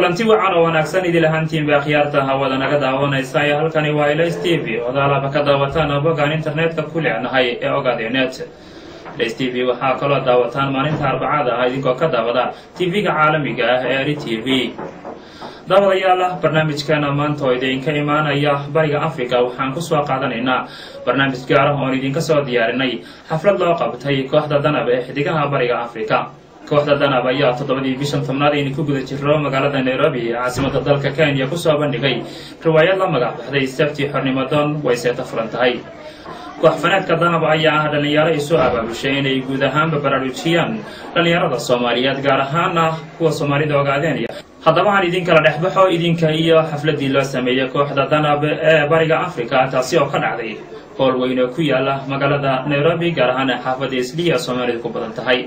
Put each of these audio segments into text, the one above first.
kulanti wacan oo wanaagsan idil ahaantiinba akhyaarta hawada naga daawanaysa ee halkani waa ls t v odaalaba ka daawataan bogaan internetka ku leenahay ee ogaadenet ls t v waxaa kaloo daawataan maalinta arbacada ah idinkoo ka daawada tv-ga caalamiga ah ee eri t v daawadayaal barnaamijkeena maanta oo idinka imaanaya bariga africa waxaan kusoo qaadanaynaa barnaamij gaar ah oon idinka soo diyaarinay xaflad loo qabtay kooxda danab ee xidigaha bariga africa kooxda danab ayaa toddobadii bishan tobnaad aynu ku guda jiro magaalada nairobi ee caasimada dalka kenya kusoo bandhigay riwaayad la magac baxday sabti xornimadoon way seeta furan tahay koox faneedka danab ayaa ah dhallinyaro isu abaabushay inay guud ahaanba baraarujiyaan dhallinyarada soomaaliyeed gaar ahaana kuwa soomaalida ogaadeenya haddaba aan idin kala dhexbaxo idinka iyo xafladii loo sameeyey kooxda danab ee bariga africa taasi oo ka dhacday howl weyn oo ku yaala magaalada nairobi gaar ahaan xaafadda isliya soomaalidu ku badan tahay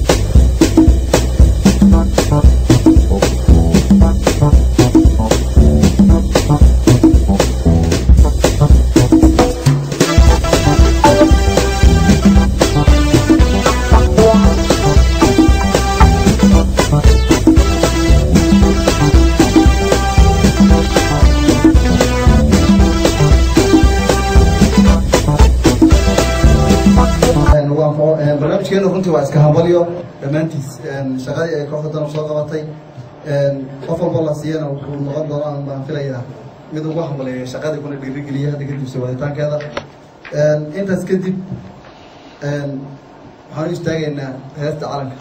barnaamijkeenu runtii waa iska hambalyo dhammaantiis shaqadii ay kooxda danab soo qabatay qof walbo la siiyana wuxuu noqon doonaan baan filayaa mid ugu hambaleeya shaqadii kuna dhiirigeliya hadda kadib soo waditaankeeda intaas kadib waxaan u istaagaynaa heesta calanka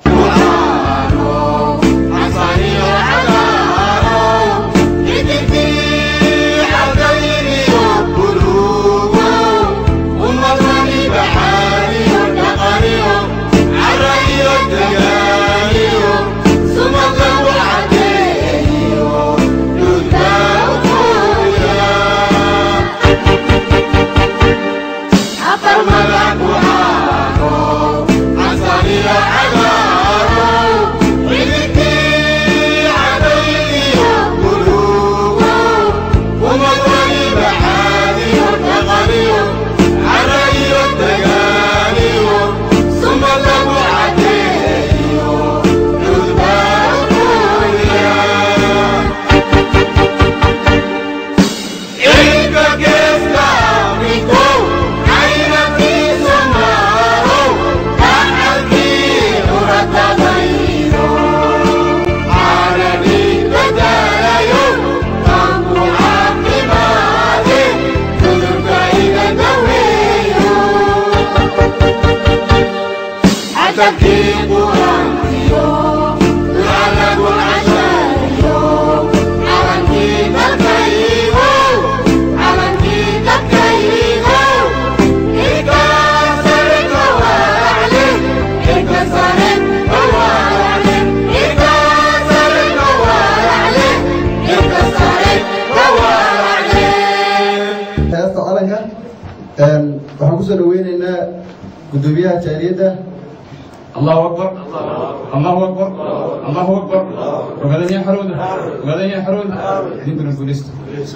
waxaan kusoo dhaweyneynaa gudoomiyaha jaariyadda allahu akbar allahu akbar allahu akbar ogaadanya xarooda ogaadanya xarooda idinkuna guulista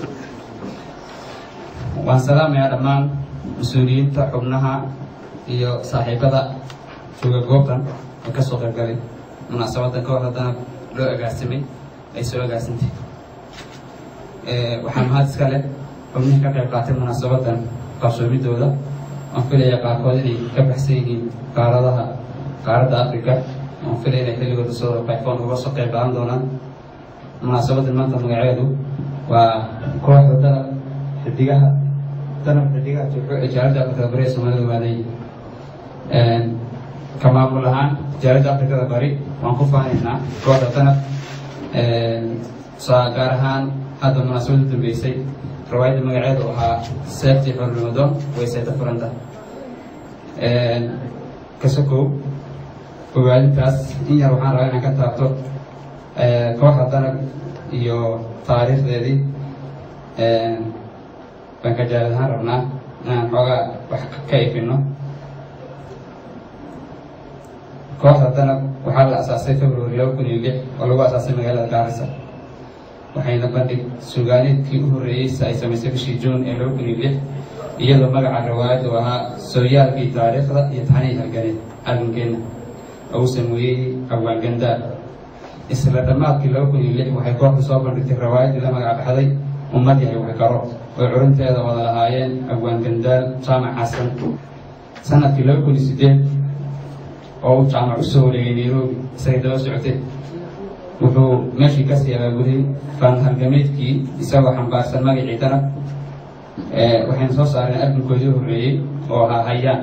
waan salaamayaa dhammaan mas-uuliyiinta xubnaha iyo saaxiibada jooga goobtan ee ka soo qaybgalay munaasabadan ka hor haddana loo agaasimay ay soo agaasintay waxaa mahad iska leh xubnihii ka qayb qaatay munaasabadan qabsoomidooda waan filaya qaarkood inay ka baxsan yihiin qaaradaha qaaradda africa waan filaya inay xilligooda soo bayfoon uga soo qayb qaadan doonaan munaasabadan maanta magaceedu waa kooxda danab xidigaha danab xidigaha jaaladda afrikada bari ee soomaalida waaday ka maamul ahaan jaaladda afrikada bari waan ku faanaynaa kooxda danab gaar ahaan hadda munaasabada dambeysay riwaayadda magaceedu ahaa seebtii xornimadoon way seeta furanta kasokow ogaadintaas in yar waxaan rabaa inaan ka taabto kooxda danab iyo taariikhdeedii baan ka jaalad ahaan rabnaa inaan xoogaa wax ka ifino kooxda danab waxaa la asaasay february laba kun iyo lix oo lagu asaasay magaalada gaarisa waxayna bandhig suugaaneedkii u horreeyey ay samaysay bishii juun ee laba kun iyo lix iyadoo magaca riwaayaddu ahaa sooyaalkii taariikhda iyo taxnihii halganeed halgankeenna uu sameeyey abwaangandaar isla dhammaadkii laba kun iyo lix waxay kooxda soo bandhigtay rawaayaddii la magac baxday ummad yahay wixkaro oo curinteeda wada lahaayeen abwaan gandaal jaamac xasan sanadkii laba kun iyo sideed oo uu jaamac usoo wareegay nairobi isagay daba socotay wuxuu meeshii kasii abaabuday faan halgameedkii isagoo xambaarsan magacii danab waxayna soo saareen albinkoodii horreeyey oo ahaa hayaan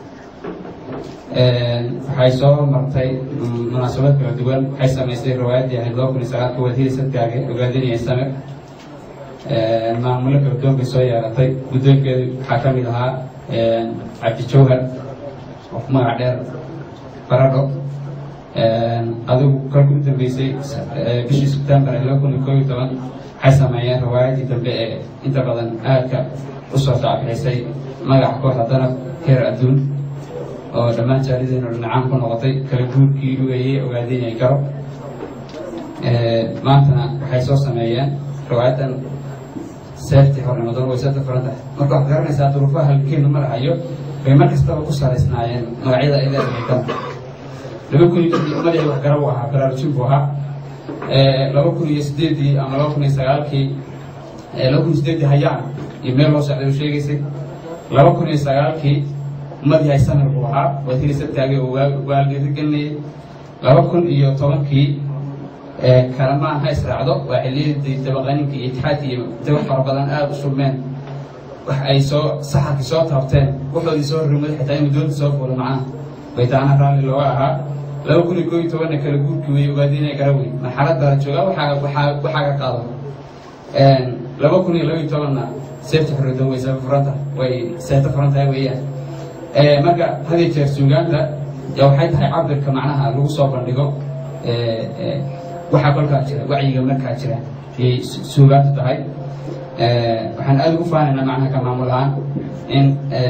waxay soo martay munaasabad kala duwan waxay samaysay riwaayaddii ahayd laba kun iyo sagaalka wadhiri sadgaage ogaadinaya same maamulo kala duwan bay soo yeelatay guddoonkeedu waxaa ka mid ahaa cabdi jawhar oo ku magac dheer baradho adigu kolkii u dambeysay bishii sebtembar ee laba kun iyo koob iyo toban waxay sameeyeen riwaayaddii dambe ee inta badan aadka usoo shaacbixisay magaca kooxda danab heer adduun oo dhammaan jaalideenu dhinacaan ku noqotay kala guurkii dhugayay ogaadinay garo maantana waxay soo sameeyeen riwaayadan seeftii hornimadoon way seefta furan tahay marka waxaad garanaysaa duruufaha halkeenu marahayo bay mar kastaba ku salaysnaayeen magacyada ay leedahay dan laba kun iyo lixdii ummadii wax garab u ahaa baraarujin buu ahaa laba kun iyo sideedii ama laba kun iyo sagaalkii laba kun iyo sideedii hayaan iyo meel loo socday u sheegaysay laba kun iyo sagaalkii ummad yahay samir buu ahaa wasiiri sabtaage oo waalgeeda gelinayay laba kun iyo tobankii kalamaan ha israacdo waa xilliyadii dabaqaninka iyo itixaadka iyo daba fara badan aada u shubmeen wax ay soo saxarkii soo taabteen waxoodii soo horrimaday xitaa in doonta soo fuula macnaha baytaana raalli looga ahaa laba kun iyo koob iyo tobanna kala guurkii wey ogaadinaya garawey marxalad baa la joogaa waxaa waxaa waxaa ka qaado laba kun iyo laba iyo tobanna seefta xorriyadda way seefa furanta way seeta furan tahay weeyaan marka had iyo jeer suugaanta ya waxay tahay cabirka macnaha lagu soo bandhigo waxaa kolkaa jira wacyiga markaa jira ayay suugaantu tahay waxaan aada ugu faanaynaa macnaha ka maamul ahaan in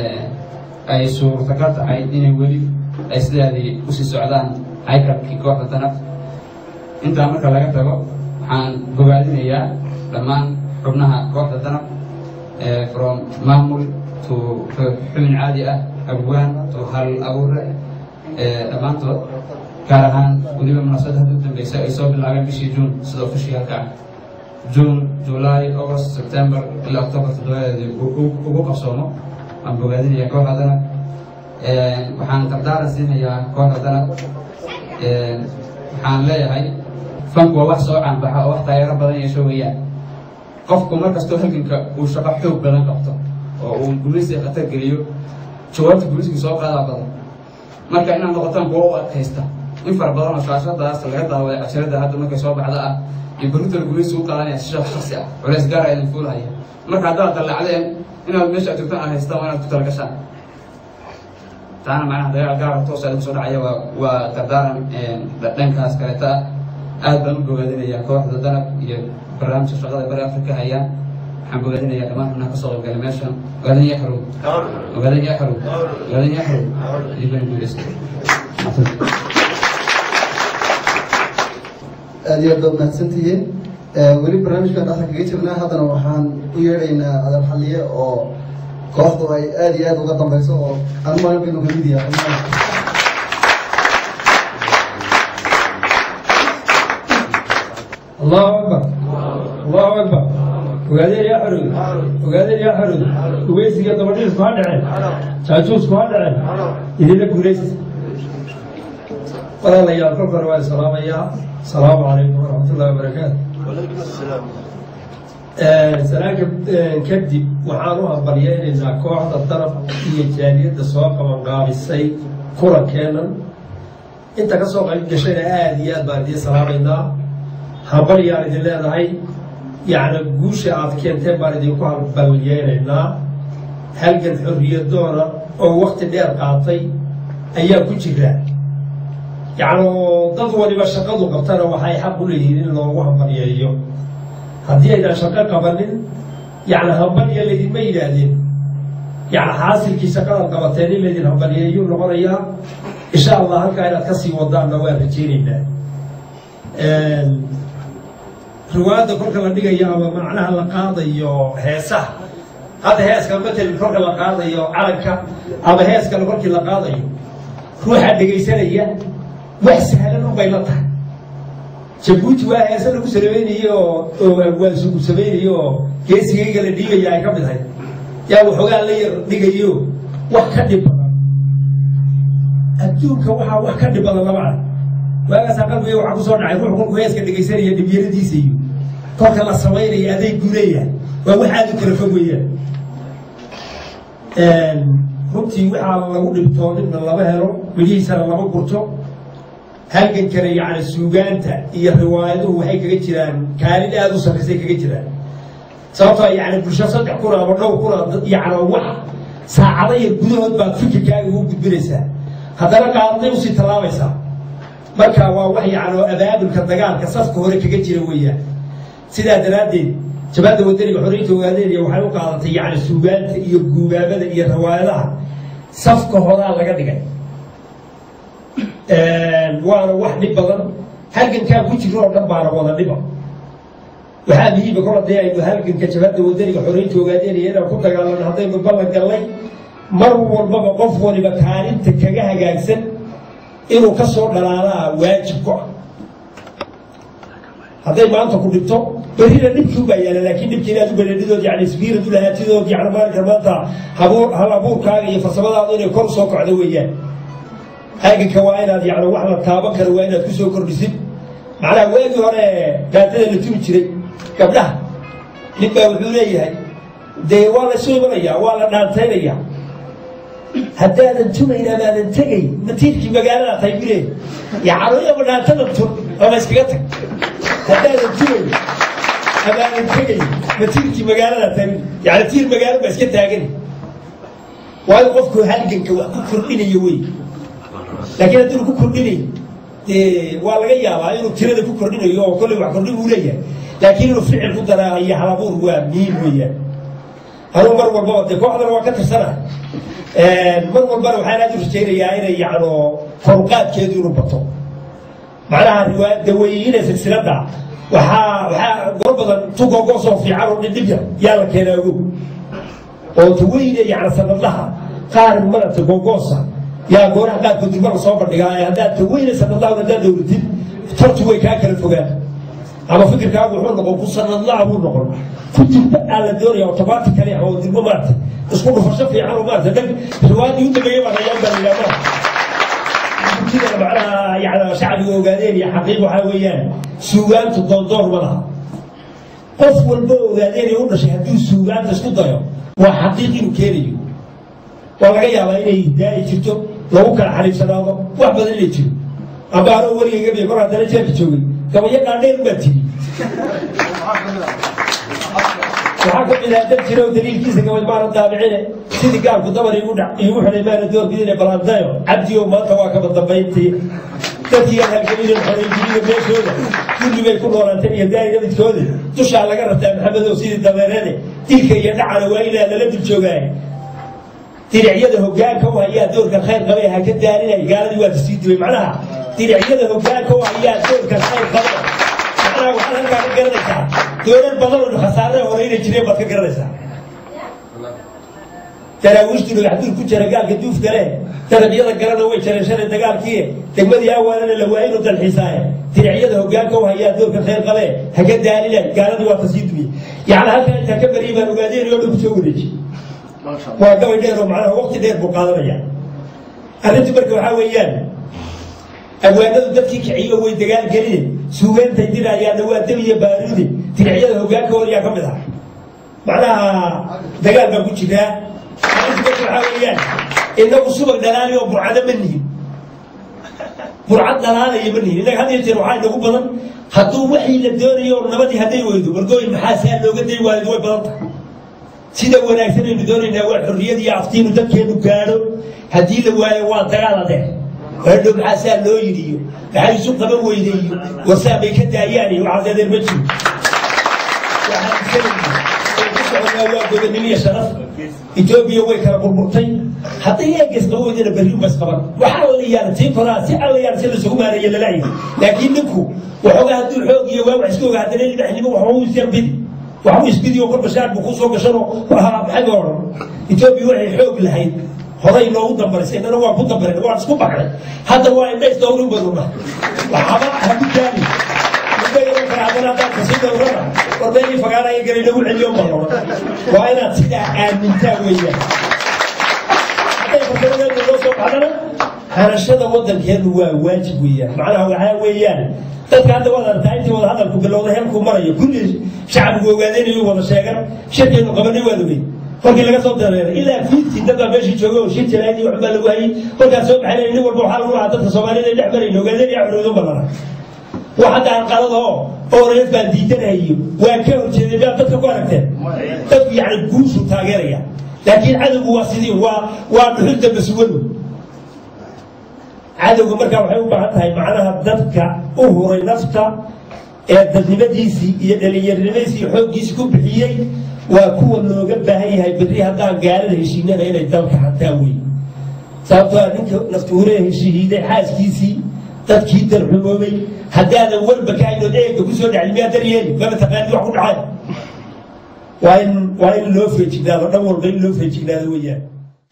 ay suurtagal tahay inay weli ay sidaadii usii socdaan haykalkii kooxda danab intaa marka laga tago waxaan bogaadinayaa dhammaan xubnaha kooxda danab from maamul to xubin caadi ah abwaan to hal abuure dhammaantood gaar ahaan weliba munaasabad hadda u dambeysa ay soo bilaabeen bishii juun sida ofishiyaalka ah juun july august september ilaa october toddobadeedii ugu qabsoomo waan bogaadinaya kooxda danab waxaan dardaaran siinayaa kooxda danab waxaan leeyahay fanku waa wax soo caanbaxa oo wax taageero badan yeesho weeyaan qofku mar kastoo halganka uu shaqo xoog badan qabto oo uu gumaysiga khatar geliyo jawaabta gumaysiga soo qaadaa badan marka inaad noqotaan kuwa u adkaysta in fara badan oo shaashadaas laga daawaday casharada hadda markay soo baxda ah iyo barintala gumaysi u qaadanaya si shaksi ah culays gaara idin fuulhaya marka haddaad dallacdeen inaad meesha aad joogtaan aad haystaan waa inaad ku talagashaan taana macnaha dagaal gaara toosa idin soo dhacaya waa waa dardaaran dhankaas kaleeta ah aad baan u bogaadinayaa kooxda danab iyo barnaamijka shaqada bari afrika hayaan waxaan bogaadinayaa dhammaan xubnaha kasoo qaybgalay meeshan ogaadan yaxru ogaadan yaxru ogaadan yaxru idinbaan guulaysta aad iyo aad baad mahadsantihiin weli barnaamijkan dhexda kaga jirnaa haddana waxaan u yeedhaynaa adal xaliye oo kooxdu ay aad iyo aad uga dambeyso oo aan maalin baynu kamid yahay الله أكبر الله أكبر وقادر يا حرود وقادر يا حرود وبيسي قد بديس ما دعين تاجوس ما دعين إذا لك وليس قال الله يا كفر والسلام يا السلام عليكم ورحمة الله وبركاته وعليكم السلام سلام كبدي وحانوها بريين إن كوحدة الطرف هي جالية السواق من قابسي كرة كانا انت كسوق قشينا آدي آد باردية سلام الله habaryaan idin leedahay yacni guusha aad keenteen baan idinku halbalyeelaynaa halgan xorriyadoona oo wakti dheer qaatay ayaa ku jira yacni oo dad waliba shaqadu qabtana waxay xaq u leeyihiin in loogu hambalyeeyo haddii aydaan shaqo qabanin yacni hambalya laydinma yidhaahdeen yacni xaasilkii shaqadaad qabateen in laydin hambalyeeyo noqonayaa insha allah halkaa inaad kasii wadaanna waan rajeynaynaa riwaayadda kolka la dhigayo ama macnaha la qaadayo heesaha hadda heeska matalan kolka la qaadayo calanka ama heeskale kolkii la qaadayo ruuxa dhegaysanaya wax sahlan unbay la tahay jabuuti waa heese lagu sameynayey oo oo waasugu sameynayey oo geesigayga la dhiigaya ay ka mid ahayd yaa waxoogaa la yar dhigayo wax ka dhib badan adduunka waxaa wax ka dhib badan lama arag waagaasaa qalbiga waxaa ku soo dhacay ruux kolku heeska dhegaysanaya dhibyaradiisa iyo kolka la samaynaya adeeg buu leeyahay waa wax aada u kala fog weeyaan runtii waxaa lagu dhibtoonina lama helo midhihiisana lama gurto halgankana yacni suugaanta iyo riwaayaduhu waxay kaga jiraan kaalin aada u sarraysay kaga jiraan sababtoo yacni bulsho saddex kun ama dhowr kun yacni wax saacado yar gudahood baad fikirkaaga ugu gudbinaysaa haddana qaadaday usii tallaabaysaa marka waa wax yacni oo abaabulka dagaalka safka hore kaga jira weeyaan sidaa daraaddeed jabaadda wadaniga xoreynta ogaadeeniya waxay u qaadatay yacni suugaanta iyo guubaabada iyo riwaayadaha safka horaa laga dhigay waana wax dhib badan halgankaa ku jiro oo dhan baana wada dhiba waxaa muhiima kol hadee aynu halganka jabaadda wadaniga xoreynta ogaadeeniya inaan ku dagaalano haddaynu ballan gallay mar walbaba qof waliba kaalinta kaga hagaagsan inuu ka soo dhalaalaa waajib ku ah hadday maanta ku dhibto berrina dhibkii ubaa yaala laakiin dhibkii inaad u badhadhidood yani isbiirad u lahaatidood yani maalinka maanta habuur hal abuurkaaga iyo farsamadaadu inay kor soo kocdo weeyaan halganka waa inaad yani wax la taaban karo waa inaad ku soo kordhisid macnaha waagii hore gaadada la tumi jiray gabdhaha nin baa wuxuu leeyahay dee waa la soo imanayaa waa la dhaantaynayaa haddaadan tumayn amaadan tegay matiirkii magaalada tahay bule yacanoyaba dhaantada tun ama iskaga tag haddaadan tumayn amaadan tegay matiirkii magaalada tahay yani tiir magaalo baa iska taagan waayo qofku halganka wax ku kordhinaya wey laakiin haddinu ku kordhinayn dee waa laga yaabaa inuu tirada ku kordhinayo oo kolley wax kordhin uu leeyahay laakiin inuu ficil ku daraa iyo halabuur waa muhiim weeyaan anuu mar walbaba dee kooxdana waa ka tirsana mar walbana waxaan aad u rajaynayaa inay yacno koruqaadkeedu inuu bato macnaha riwaayadda weyina silsiladda waxaa waxaa gor badan tugogoosoo fiican oo dhindhib yar yaa la keenaa ogow oo taweyne yacni sanadlaha qaar marata gogoosa yaa gooraha qaarkood dilma la soo bandhigaa ee haddaad taweyne sanadlaha haddaad dowlatid tartu way kaa kala fogaan ama fikirkaagu wuxuu noqon ku sanadlaha buu noqon ku dilba aa la doonaya automatically oo dilbo maarata isku dhufasho fiican oo maarata dag riwaayadii u dambeeyey baa rayaan baa la yidhaha sida macnaha yani shacbiga ogaadeen iyo xaqiiq waxaa weeyaan suugaantu doondoor ma laha qof walba ogaadeen ee u dhashay hadduu suugaanta isku dayo waa xaqiiq inuu keenayo waa laga yaabaa inay daa'i jirto lagu kala xariifsanaado wax badan inay jiro amba anoo weligay gabiya kor haddana jeerka joogay gabayo dhaadheer baa tiri waxaa ka mid ah dad jira oo daliilkiisa gabay maana daabicine sidii gaarku dabar igu dhac igu xidhay maana doorbidine balandayo cabdiyo maanta waa kaba dambayntii dadkii aan halgelinen xoreynjiriga meeshooda kulli bay ku noolaanteen iyo daari nabidkooda dushaa laga rabtaa maxamedow sidii dabeereede dilka iyo dhacana waa inaa lala dul joogaaye diricyada hogaanka u hayaa doorka khayr qabay ha ka daalinay gaaladii waa kasii dibay macnaha diricyada hogaanka u hayaa doorka khayr qabay macnaha waxaad halkaa ka garanaysaa doolar badan oo khasaarada horeyna jireen baad ka garanaysaa daraawiishtu dhagaxduur ku jira gaalka duuf gale darabyada garana way jareen shalay dagaalkii degmadii awaalana la waayay inuu dalxiisaaye diricyada hogaanka u hayaa doorka khayr qabe ha ka daalinay gaaladii waa kasii dibay yacni halkaa intaa ka bariyay baan ogaadeen oo dhan kusoo wareeji waa gabay dheer oo macnaha waqti dheer buu qaadanaya arrintu marka waxaa weeyaan abwaanadu dadkii kiciyo way dagaal geline suugaantay dirayaanna waa dab iyo baaruude diricyada hogaanka horiyaa ka mid ah macnaha dagaal baa ku jiraa arrintu marka waxaa weeyaan inagu subag dhalaali oo burcado ma nihin burcad dhalaalaya ma nihin innaga had iyo jeer waxaa inagu badan hadduu waxii la doonayo oo nabadii hadday weydo wargooyin maxaa saa looga day waayo way badan tahay sida wanaagsan aynu doonaynaa waa xorriyad iyo aftiinu dadkeenu gaadho haddii la waayo waa dagaal adeer hadhow maxaa saa loo yidhi iyo maxay isu qaban weyday iyo warsaa bay ka daayaan iyo waxaas adeer ma jiro waxaan isanayna ku soconaa waa godanimo iyo sharaf etoobiya way kala burburtay hadday eegas qaba weydana berri ubas qaban waxaa la yaala tii koraa si alla yaala si lasugu maareeya lalaayay laakiin ninku waxoogaa hadduu xoog iyo waa wax iska oga haddana libaxnimo waxuu isyarbidi waxbuu isbidiyo kor bashaar buu kusoo gashanoo maxay ba odhan etoobiya waxay xoog lahayd horay noogu dambarisay innana waa ku dambareen waan isku baxnay hadda waa indhays dowri baduna waxaba haku daali marka haddana haddaad kasii dhowrana war meelii fagaanaya galay lagu celiyo malloon waa inaad sidaa aamintaa weeyaan hadday farsamada loo soo baxdana hanashada wadankeenu waa waajib weeyaan macnaha waxaa weeyaan dadka hadda waad aragtaa intii wada hadalku bilowda heelkuu marayo kulli shacbigu ogaadaynayu wada sheegan shirkeenu qabanay waad ogey kolkii laga soo dareeray ilaa fiidkii dad baa meeshii joogay oo shir jiraadii waxbaa lagu hayay kolkaas soo baxay nin walba waxaa lagu lahaa dadka soomaalida dhex marayna ogaadeen yaa xoroodu balana wax hadda anqalada oo oreef baan diidanayo waa ka horjeeday miyaad dadka ku aragteen dadku yacni guushu taageeraya laakiin cadowgu waa sidii waa waa dhuxulda maswadu cadowga markaa waxay u baahan tahay macnaha dadka u huray nafta ee dadnimadiisii iyo dhalinyarnimadiisii iyo xooggiisii ku bixiyey waa kuwa looga baahan yahay berri haddaan gaalada heshiinana inay dalka hataa wey sababtoo a ninka naftuuree heshihiiday xaaskiisii dadkii darxumoobay haddaadan walba ka haynood eega kusoo dhacli miyaa daryeeli maba taqaanid wax ku dhacay waa in waa in loo feejignaado dhan walba in loo feejignaado weeyaan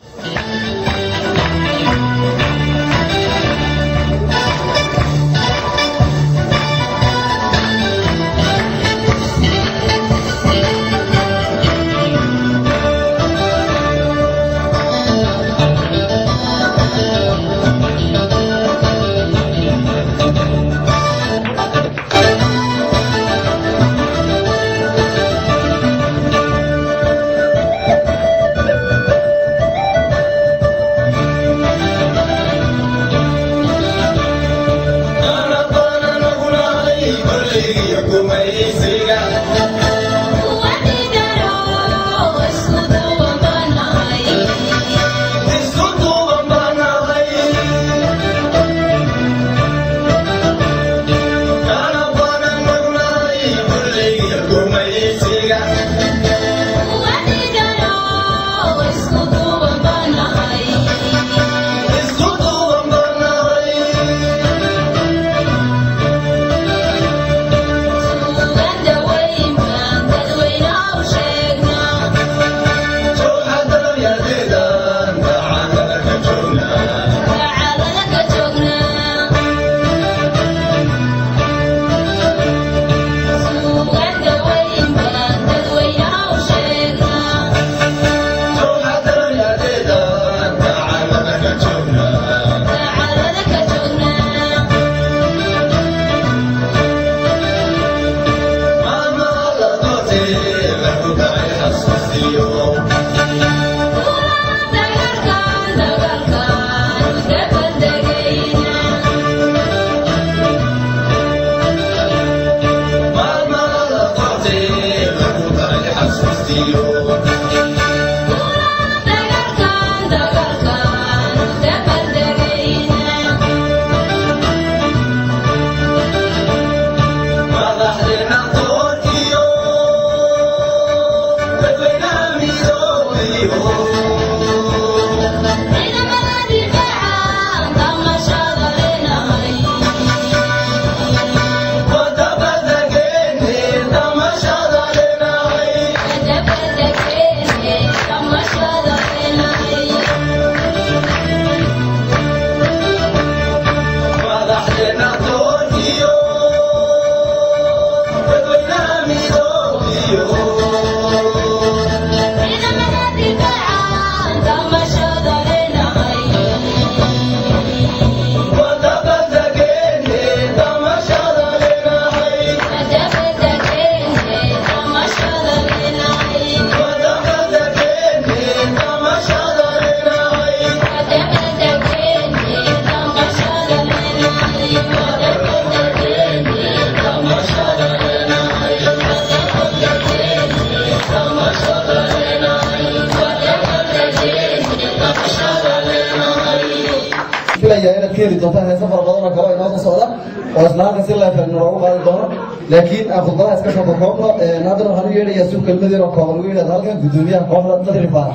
filaya inaad ka heli doontaan heesa fara badan oo kale oo inoo soo socda oo isla halka si leefan loogu qaadi doono laakiin aan khudbadaha iska soo kokoobno haddana waxaan u yeedhayaa si kelmad yar oo kooban ugu yidhahda halkan guddoomiyaha kooxda nadri faarax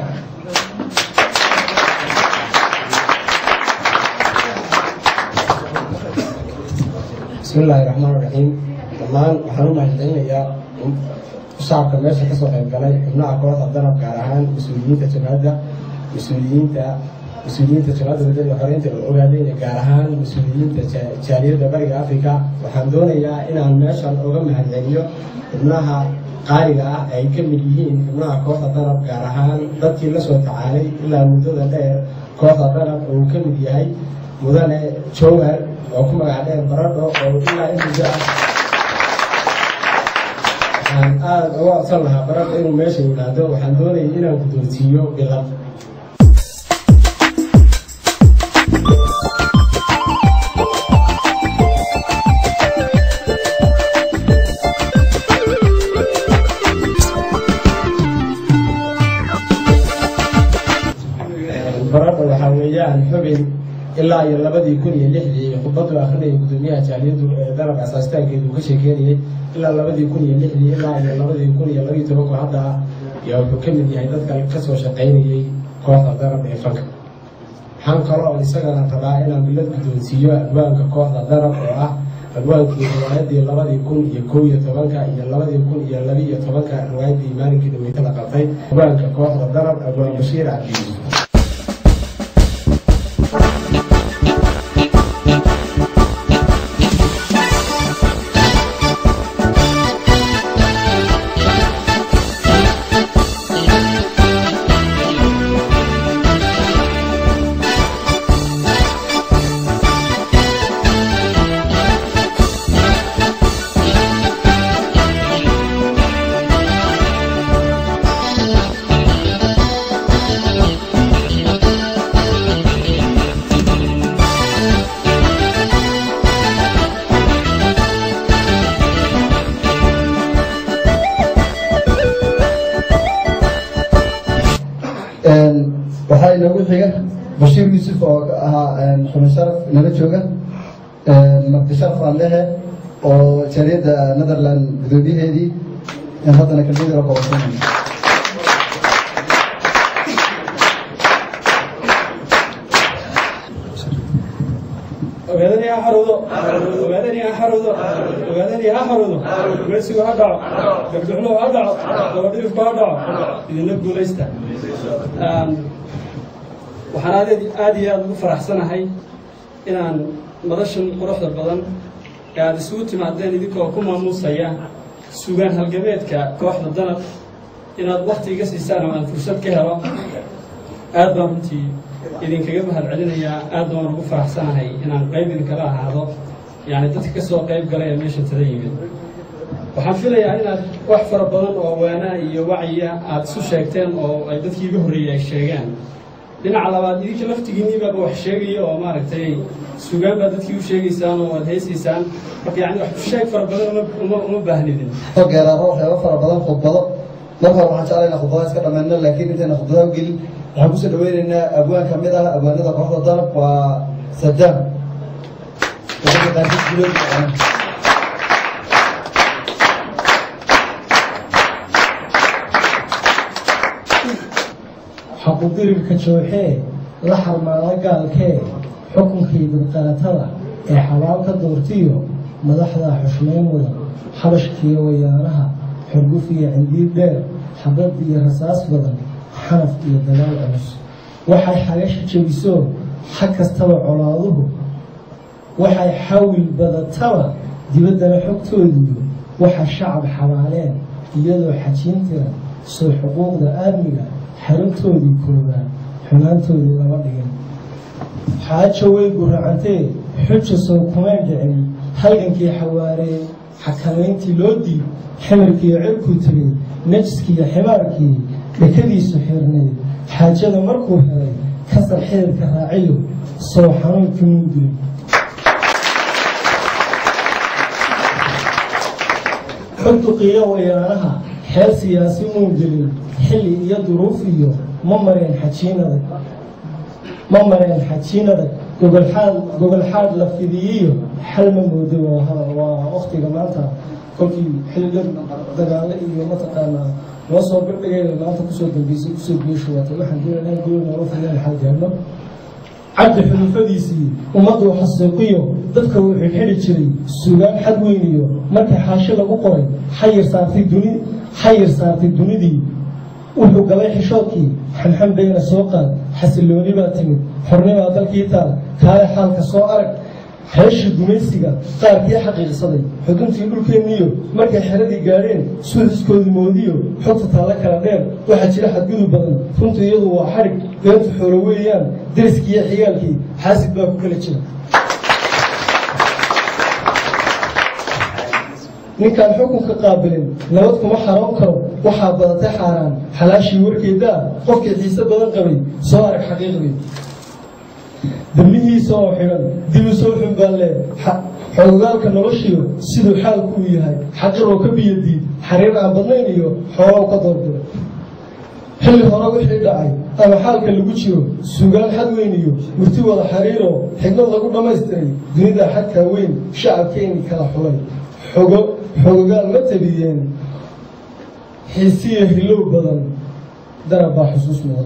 بسم الله الرحمن الرحيم dhammaan waxaan u mahadcelinayaa shacabka meesha kasoo qayb galay xubnaha kooxda danab gaar ahaan mas-uuliyiinta jabhadda mas-uuliyiinta mas-uuliyiinta jabhadda wadada xoreynta ogaadeyna gaar ahaan mas-uuliyiinta jaaliyadda bariga africa waxaan doonayaa inaan meeshan oga mahadceliyo xubnaha qaaliga ah ay ka mid yihiin xubnaha kooxda danab gaar ahaan dadkii la soo tacaalay ilaa muddada dheer kooxda danab oo uu ka mid yahay mudane jowhar oo ku magac dheer baradho oo ilaa in muddo ah waxaan aada uga codsan lahaa baradho inuu meesha yimaado waxaan doonayay inaan guddoonsiiyo bilad baradho waxaa weeyaan xubin ilaa iyo labadii kun iyo lixdii khudbadu akrinaya gudoomiyaha jaaliyadu ee dalab asaasitaankeedu uu ka sheekeynayay ilaa labadii kun iyo lixdii ilaa iyo labadii kun iyo labiyo tobanku hadda ah yaa wuxuu ka mid yahay dadka kasoo shaqaynayay kooxda darab ee fanka waxaan kaloo isagana rabaa inaan bilad guddoonsiiyo adwaanka kooxda darab oo ah adwaankii riwaayadii labadii kun iyo kow iyo tobanka iyo labadii kun iyo labiiyo tobanka riwaayadii maalinkii dhaweyta la qabtay adwaanka kooxda darab adwaan bashiir cabdi yuusuf waxaa inoogu xiga bashiir yuusuf oo ahaa xubin sharaf inala jooga marti sharaf aanlehe oo jaaliyadda netherland gudoomiyaheedii haddana kalmidira koobasanay ogaadani ha xaruudo ogaadani ha xaruudo ogaadani ha xaruudo meesigu ha dhaco gabdhuxluhu ha dhaco dabadhirifku ha dhaco idinla guulaysta waxaan aad aad iyo aada ugu faraxsanahay inaan madashan quruxda badan ee aada isugu timaadeen idinkoo ku maamuusaya sugaan halgabeedka kooxda danab inaad wakti iga siisaan oo aan fursad ka helo aad baan runtii idinkaga mahad celinayaa aad baan ugu faraxsanahay inaan qayb idinkala ahaado yani dadka ka soo qayb galay ee meesha tada yimid waxaan filayaa inaad wax fara badan oo waanaa iyo wacyiya aada isu sheegteen oo ay dadkii iga horreeyey ay sheegaan dhinaca labaad idinka laftigiinniibaaba wax sheegaya oo maaragtay sugaan baad dadkii u sheegaysaan oo aad haysaysaan marka yani wax sheeg fara badan uma uma baahnidin geeraaro waxyaaba fara badan khudbado marka hore waxaan jeclaynaa khudbadaha iska dhammayno laakiin intayna khudbadaha u gelin waxaan kusoo dhaweynaynaa abwaan ka mid ah abwaanada kooxda danab waa sadaam xaqudirirka jooxee la xarmaada gaalkee xukunkii dulqaatada ee xabaal ka doortiyo madaxda xushmayn mudan xabashkiiyo wayaanaha xurguf iyo cindiid dheer xabad iyo rasaas badan xanaf iyo dagaal culus waxay xagasha jebiso xag kastaba colaaduhu waxay xawil badataba dibaddana xogtoodiiyo waxa shacab xabaaleen iyadoo xajiin tiran soo xuquuqda aadmiga xaruntoodii koobaan xumaantoodii lama dhigin xaajo way guracantee xuja sow kumeen dhicin halgankii xawaaree xakamayntii loo diib ximarkiiyo cirkuu tegey najiskiiyo ximaarkii dhekadiisu xirnayd xaajada markuu helay kasar xididka raaciyo sow xanuunkii mundulin xugduqiyo wayaanaha xeer siyaasi muungelin xilli iyo duruuf iyo ma mareen xajiinada ma mareen xajiinada gogolxaad gogolxaad la fidiyiyo xal ma moodo waa waktiga maanta kolkii xilli dagaalo iyo mataqaanaa loo soo birdhigay maanta kusoo dambeysay kusoo geeshuwaatay waxaan doonaa gool noola fideen xal gaarno cabdi xulufadiisii ummaddu xasuuqiyo dadka uu xidhxidhi jiray sugaan xad weyniyo markii xaashi lagu qoray xayir saartay duni xayir saartay dunidii wuxuu galay xishoodkii xamxam bayna soo qaad xasilooni baa timid xornimaa dalkii taal kaale xaalka soo arag heeshii gumaysiga qaarkii xaqiiqsaday xuduntii dhulkeenniyo markay xeradii gaadheen suuxiskoodii moodiyo xogta taalla kala dheer waxaa jira xadgudub badan runtu iyadu waa xadhig beentu xoolo weeyaan deriskii iyo xigaalkii xaasid baa ku kala jira ninkaan xukunka qaabilin nabad kuma xaroon karo waxaa badatay xaaraan xalaashii warkeedaa qofkii xiise badan qabay soo arag xaqiiqdii damihiisa oo xidhan dib u soo xumbaalle xogogaalka noloshiyo siduu xaalku u yahay xaqiroo ka biyadiid xariir aan badnayn iyo xoolow ka doorbida xilli hore wixii dhacay ama xaalka lagu jiro sugaan xad weyn iyo murti wada xariiroo xigmad lagu dhammaystiray dunida xadkaa weyn shacabkeeni kala xulay xogo xogogaal ma tabiyeen xiisiyo hilow badan darab baa xusuus mudan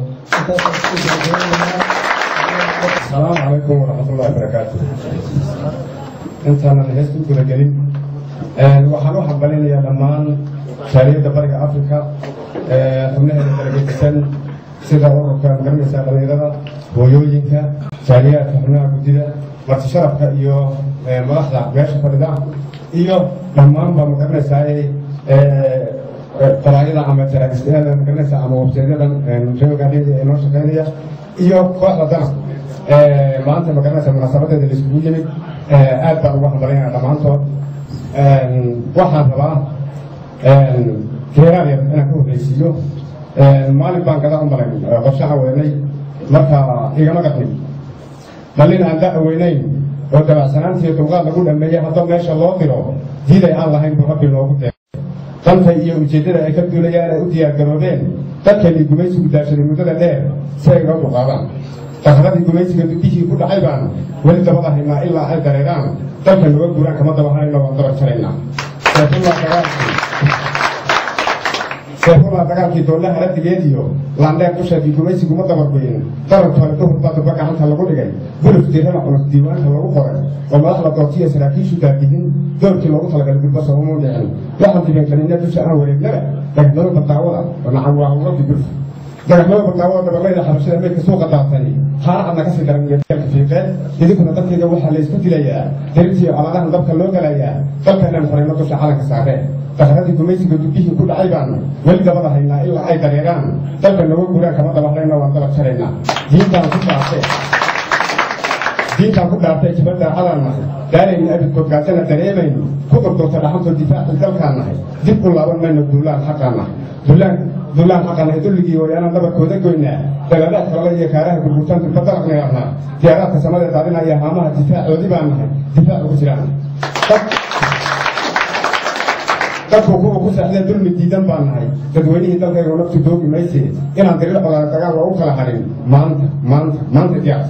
asalaamu calaykum waraxmatullahi barakaatu intaanan hees ku guda gelin waxaan u hambalinayaa dhammaan jaaliyadda bariga afrika xubnaheeda daragedisan sida ururka magaranaysa dhalinyarada hooyooyinka jaaliyaadka xubnaha guddida marti sharafka iyo madaxda meesha fadhida iyo dhammaan baa magaranaysaa qolaayada ama jaraagistayaada magaranaysa ama websaydadan reogaadhiyada ee noo shaqeynaya iyo kooxda dana maanta magaranaysa munaasabadeeda la isugu yimid aad baan uga hambalinaya dhammaantood waxaan rabaa geeraal yar inaan ka horreysiiyo maalin baan gada u malayn qorshaha weynay marka igama qadmin mallin aan da weynayn oo dabacsanaantiiyo dulqaad lagu dhameeyey haddoo meesha loo diro diiday aan lahayn buu rabbi noogu dee danta iyo ujeeddada ay ka duulayaan ay u diyaargaroobeen dadkeenii gumaysigu daashaday muddada dheer si ay noo dulqaadaan dakradii gumaysiga dubihii ku dhacay baan weli dabada haynaa ilaa ay dareeraan dalka noga guuraan kama daba harayno waan dabar jaraynaa seefulaa dagaalkii doollaha radigeed iyo laandheer dusheedii gumaysigu ma dabargoyin darantoole duhurbaa duba gacanta lagu dhigay guluf dirana culus diiwaanka lagu qoray oo madaxda dootiya saraakiishu daadihin doorkii loogu talagalay gulbasa uma dhicin waxaan dibankalinna dusha aan wareegnaba dhagmado badaawada oo nacan waa hawladi gulf dagaxmada barnaamada dabalayda xabashada meydka suuqa daatay haaracadna kasii daran iyo deelka fiiqeed idinkuna dadkayga waxaa la isku dilayaa dirintiiyo aladahan dabka loo galayaa dalkanaan xorayno dusha calanka saareen dakradii gumaysiga dubihii ku dhacay baan weli dabada haynaa ilaa ay dareeraan dalka noga guuraan kama daba harayna waan dabar jaraynaa diintaan ku dhaartay diintaan ku dhaartay jibadda cadaan nahay daarayna abidkood gaajana dareemayno ku durdurta dhaxantoo difaacii dalkaan nahay dib u laaban mayno duulaan xaqaan nahay duulaan duulaan xaqanahay dulligii wayaanaan dhabarkooda goynaa dagalaadka lala iyo kaaraha gurgurtaan durba dalaqna yarnaa diyaaraadka samada daadinaya haamaha difaacoodii baan nahay difaac ugu jiraan dadku kuwa ku saaxdeen dulmi diidan baan nahay dadweynihii dalkayga naftu doogi mayse inaan dirir colaala dagaal waa u kala harin maanta maanta maanta diyaarta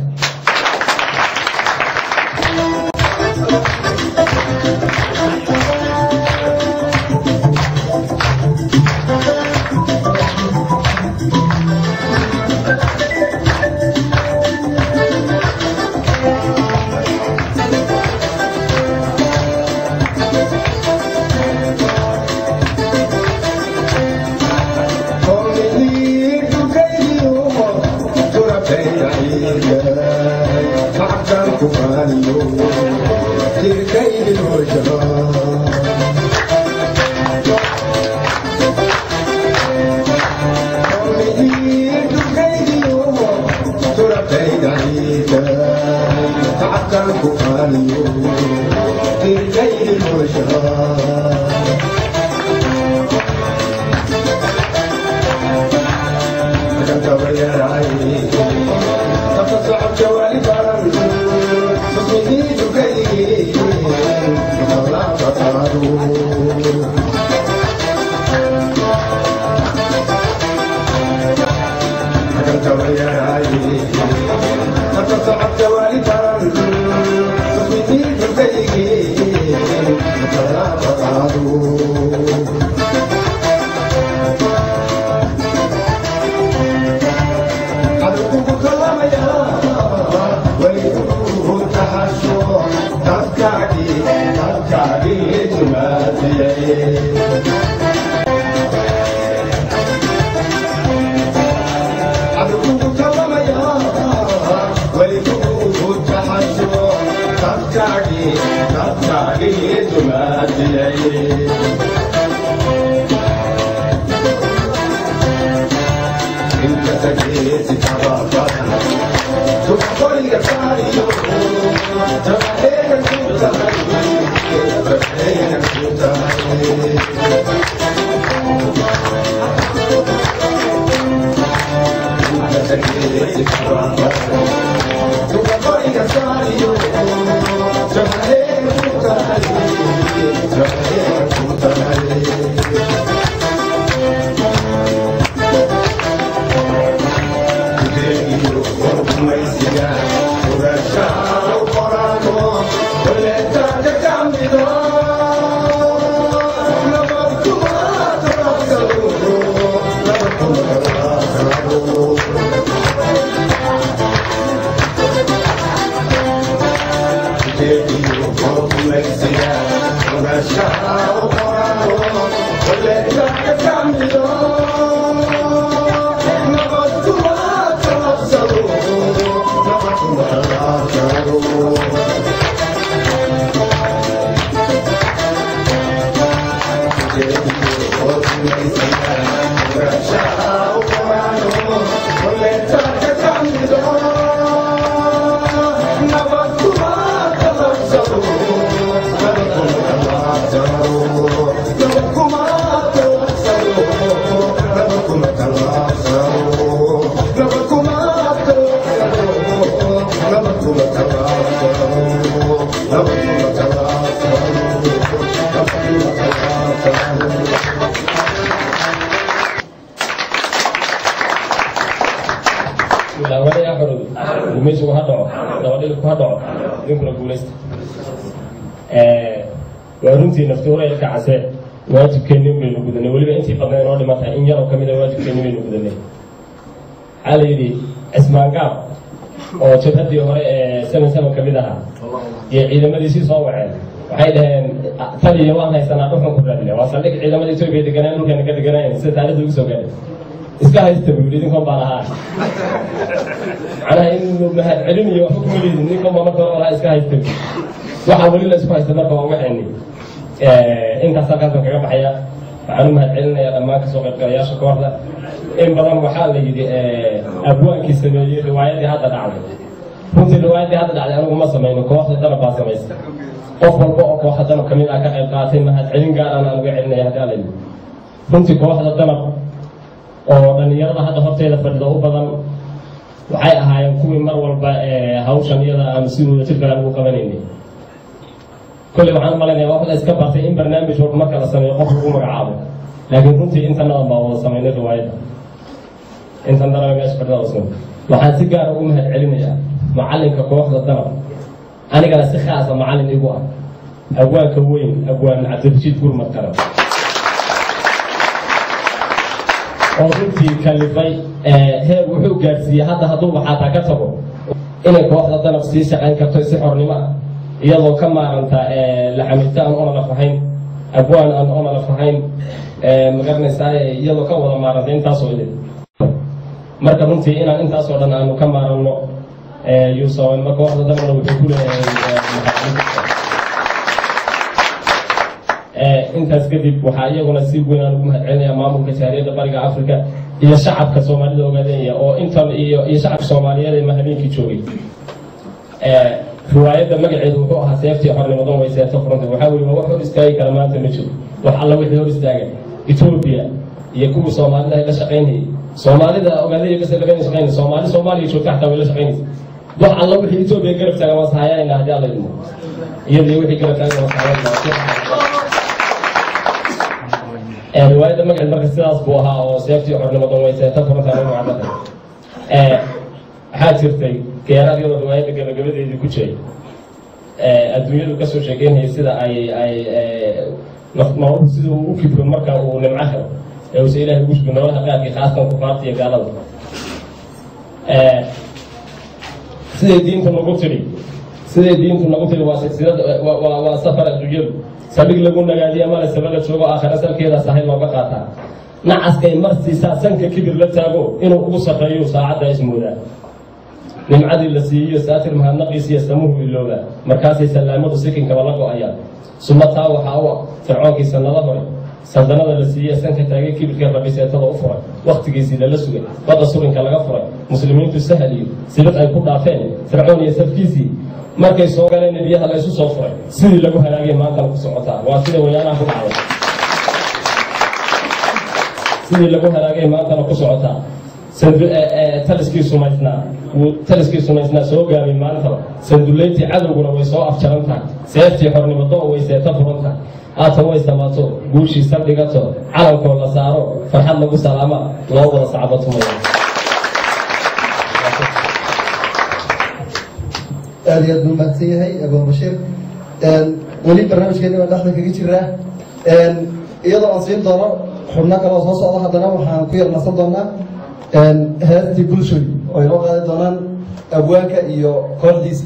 gumaysigu ha dhaco dabadhilku ha dhaco idinkuna guulaysta waa runtii naftuuraya ka case waajibkeenni baynu gudanay weliba intii badna inoo dhiman tahay in yaroo kamid a waajibkeenni baynu gudanay waxaa la yidhi cismaangaab oo jabhaddii hore ee seven seven ka mid ahaa iyo ciidamadiisii soo waceen waxay dhaheen taliya waan haysanaa dhulkan ku raadina waa saldhig ciidamada etoobiya deganaan dhulkeena ka deganaayen sida taarikhda ugu soo gaadhay iska haysta buu yidhi idinkoon baan ahaa macnaha in mahad celinayo waxba kuma liidin ninkan baa marka hore lahaa iska haysta waxaa weli la isku haysta marka waa waxayni intaas halkaasaan kaga baxaya waxaan u mahad celinaya dhammaan kasoo qaybgalayaasha kooxda in badan waxaa la yidhi abwaankii sameeyey riwaayadii hadda dhacday runtii riwaayadii hadda dhacday anigu ma samayno kooxda danab baa samaysa qof walba oo kooxda danab kamid ah ka qayb qaatay mahad celin gaaraan aan uga celinaya haddii ala yidhi runtii kooxda danab oo dhalinyarada hadda horteeda fadhida u badan waxay ahaayeen kuwii mar walba hawshan iyada aanu si wada jir kale ugu qabanaynay kolley waxaan u malaynaya wax la iska bartay in barnaamij walba marka la sameeyo qof lagu magacaabo laakiin runtii intanadan baa wada samaynay riwaayadda intan daraba meesha fadhida usman waxaan si gaara ugu mahad celinayaa macalinka kooxda danab anigana si khaasa macalin igu ah abwaanka weyn abwaan cabdirashiid gurmad kale oo runtii kalifay heer wuxuu gaadhsiiyey hadda hadduuba xataa ka tago inay kooxda danab sii shaqayn karto si xornimo ah iyadoo ka maaranta laxamito aan onalaf ahayn abwaan aan onalaf ahayn magaranaysaa iyadoo ka wada maaranta intaasoo idin marka runtii inaan intaasoo dhan aanu ka maaranno yuusawanma kooxda danabna wuxuu ku leeyahay intaas kadib waxaa iyaguna si weyn aan ugu mahad celinaya maamulka jaariyadda bariga africa iyo shacabka soomaalida ogaadanaya oo intan iyo iyo shacabka soomaaliyeed ee mahamiinkii joogay riwaayadda magaceedu wuxuu ahaa seeftii xornimadan way seefta furanta waxaa weye wax hor istaagi kara maanta ma jiro wax alla wixii hor istaagan etoobiya iyo kuwii soomaalida ay la shaqaynayay soomaalida ogaadaya bas lagana shaqaynay soomaali soomaaliya joogta xataa way la shaqaynaysa wax alla wixii etoobiya garab taagan waa sahayayna haddii alla idmo iyadii wixii garab taagan waa sahayayna riwaayadda magaceed marka sidaas buu ahaa oo seeftii xornimadan way seefta furanta magacdada waxaa jirtay geeraad iyadoo riwaayadda gabagabadeedii ku jiray adduunyadu kasoo sheegeynayay sida ay ay nololu sida uu u kibro marka uu nimco helo ee uuse ilahay ugu shubi nololaha qaarkii khaasatan kufaarta iyo gaalada siday diintu nagu tidhi siday diintu nagu tidhi waa silsilad waa waa safar adduunyadu saldhig lagu nagaadiya male sabala joogo aakhira salkeeda sahay looga qaataa nacaskay mar siisaa sanka kibir la taago inuu ugu sarreeyo saacadda ismoodaa nimcadii la siiyo saatir mahadnaqiis iyo samuhu ilooba markaasay sallaamadu sikinkaba la go-ayaan sumataa waxaa u ah fircoonkii sannado hore saldanada la siiyey sanka taagay kibirka rabiseetada u furay wakhtigiisii lala sugay badda surinka laga furay muslimiintu sahal iyo sibad ay ku dhaafeen fircoon iyo safkiisii markay soo galeen biyaha la isu soo furay sidii lagu halaagay maantana ku socotaa waa sida wayaanaha ku dhacday sidii lagu halaagay maantana ku socotaa taliskii sumaysnaa wuu taliskii sumaysnaa soo gaabay maantaba sandullayntii cadowguna way soo afjaran tahay seeftii xornimado way seeta furan tahay haatan way samaato guushii saldhigato calankoo la saaro farxad lagu salaama loo wada sacbatumaya aad iyo aad buu mahadsan yahay abu bashiir weli barnaamijkeeni baan dhexda kaga jiraa iyadoo aan siin doono xubno kale oo soo socda haddana waxaan ku yar nasan doonaa heestii bulshooy oo inoo qaadi doonaan abwaanka iyo kooxdiisa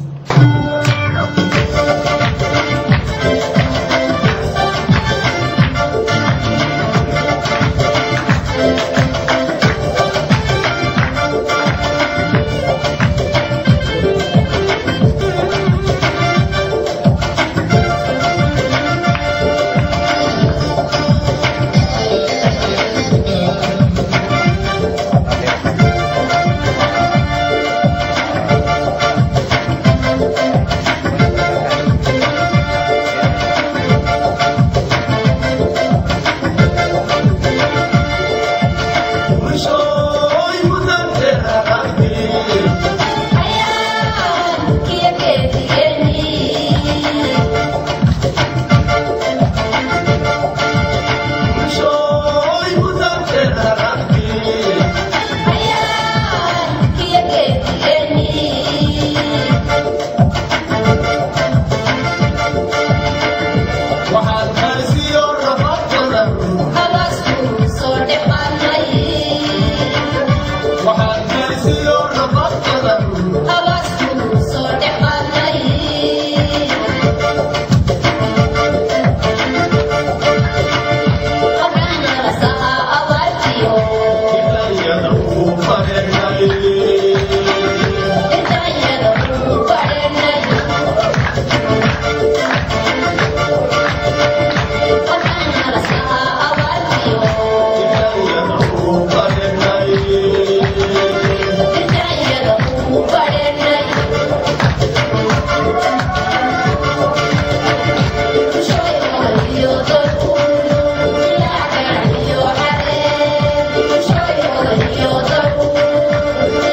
Thank you.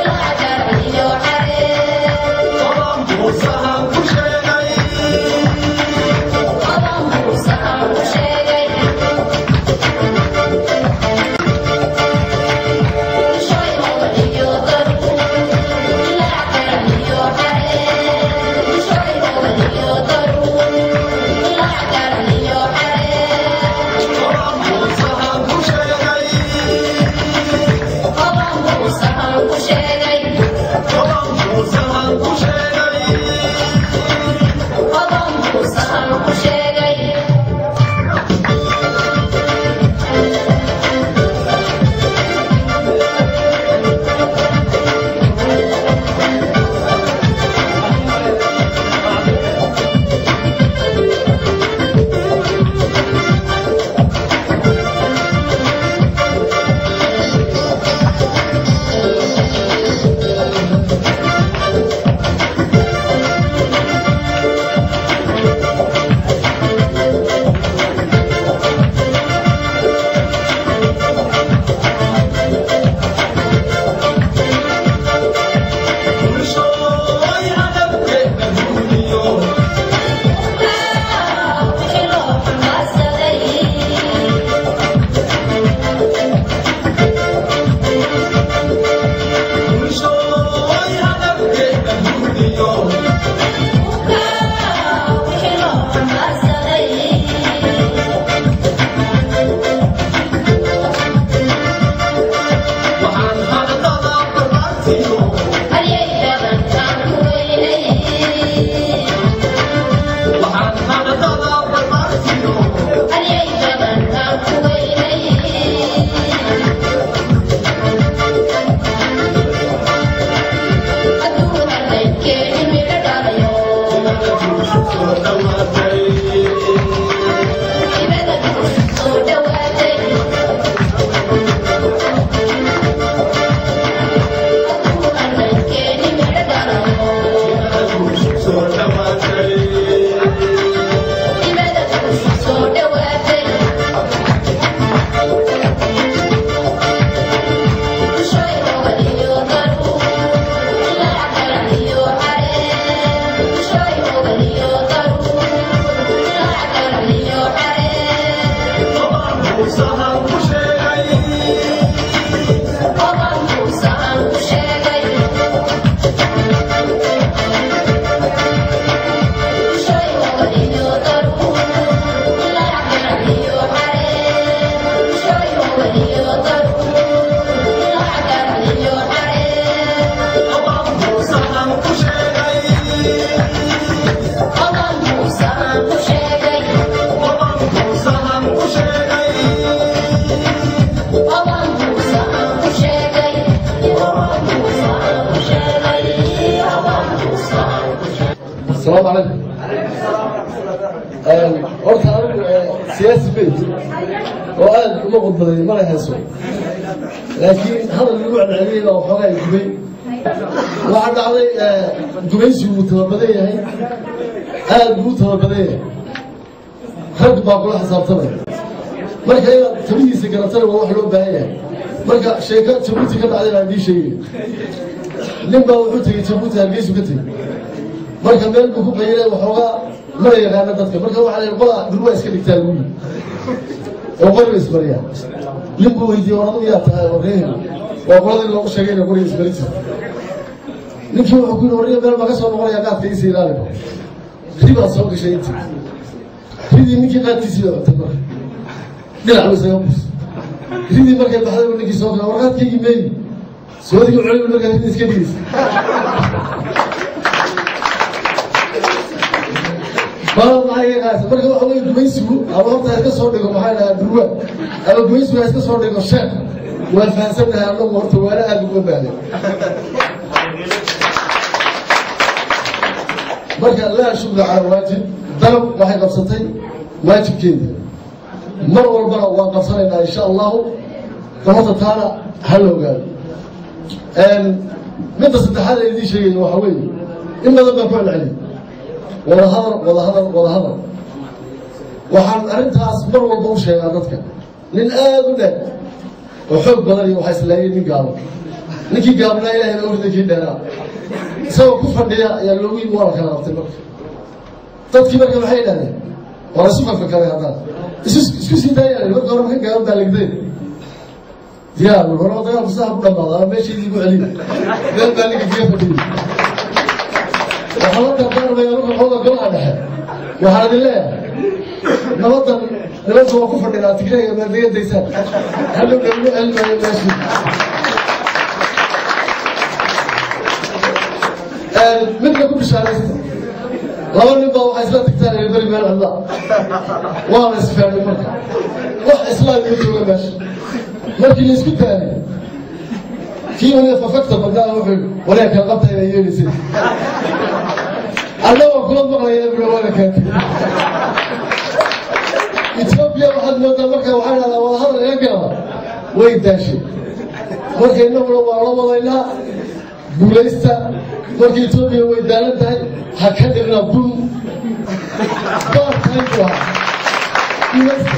salaamu calaykum horta anigu siyaasi bey oo aad uma qudbaday mana hayso laakiin hadal lagu celceliyey baa waxoogaa gubay waxaa dhacday gubaysigu wuu tababadan yahay aad buu u tababadan yahay rag baa kula xisaabtamaya marka inaad tabihiisa garatana waa wax loo baahan yahay marka sheeko jabuuti ka dhacday baan idii sheegay nin baa wuxuu tegey jabuuti hargeysu ka tegey marka meel buu ku qayilay waxoogaa mana yaqaana dadka marka waxaa la qola durwaa iska dhigtaa lagu yii oo qoriga isbariyaa nin buu weydiiyey war adigu yaa tahay warreehel waa qoladii loogu sheegayna qoriga isbari jirta ninkii wuxuu ku yidhi warriga meel baa ka soo noqonaya qaadka iisa ilaaliba ribaa soo gashay intii ridii ninkii qaadkiisii baa cutay marka dhinac buu isaga bus ridii markay baxday buu ninkii soo gala warqaadkaygii meeyi soodigii culay markaa ridii iska dhigaysa baa maxay qaasa marka waxa weeye gumaysigu ama horta iska soo dhigo maxay dhahaa durwa ama gumaysigu iska soo dhigo sheek waan fahansannahay annagu horta waana aad uga baahday marka laa shugla cala waajib dalab waxay qabsatay waajibkeeda mar walbana waan qabsanaynaa insha allahu horta taana ha la ogaado midda saddexaad ee idiin sheegaya waxa weeye in badan baan ku celceliyay wadahadal wadahadal wadahadal waxaan arrintaas mar walba u sheegaa dadka nin aad u dheer oo xoog badan iyo waxaa islaayay nin gaabo ninkii gaabnaa ilahay baa urida kii dheeraa isagoo ku fadhiya ayaa loogu yimi waa la kala qabtay marka dadkii marka maxay idhahdeen waa la isu fakfakaday haddana isu isku sii daayaan marka hore maka gaaban baa legdeen diyaar hore dagaalku sidaa ku dhamaada ama meeshaydii ku celiya meel baa ninka kaga fadhiyay waxaa la dardaarmaya marka xooga golaha dhexe waxaan idin leeyahay nabadan nimanka waa ku fadhinaa tigreega maadegadaysaan hadhow dhan u celmayo meeshii midna ku bishaaraysta laba nin baa waxay isla tagtaan ee beri meel cidla waa la isfeernay marka wax islaam igu jooga meesha markii la isku daanay kii waliba fafagta badnaa wuxuu walaal kala qabta inay yeelaysid annagoo kula maqlaya biro wala keentay etoobiya waxaad moodaa marka waxaa dhahdaa wadahadal iga galaba way daashay marka innaguna waa la wadaynaa guulaysta marka etoobiya way daalan tahay ha ka dhigna bun baar tahay buu ahaa guulaysta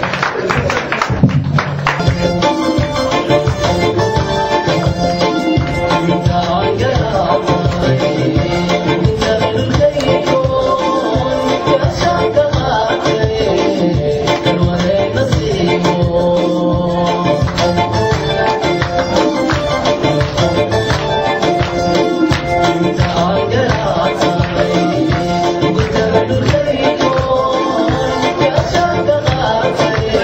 Thank you.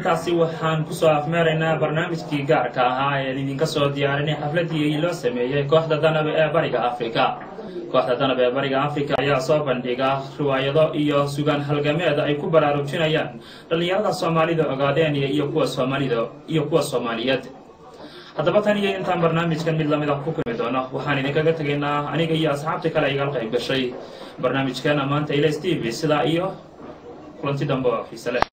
intaasi waxaan kusoo afmeeraynaa barnaamijkii gaarka ahaa ee idinka soo diyaarinay xafladii loo sameeyey kooxda danab ee bariga afrika kooxda danab ee bariga afrika ayaa soo bandhiga riwaayado iyo sugaan halgameed ay ku baraarujinayaan dhallinyarada soomaalida ogaadeen iyo kuwa soomaalida iyo kuwa soomaaliyeed haddaba tan iyo intaan barnaamijkan mid lamid ah ku kulmi doono waxaan idinkaga tegaynaa aniga iyo asxaabtii kale igala qayb gashay barnaamijkan maanta ilas t v sidaa iyo kulanti dambe oo xiise leh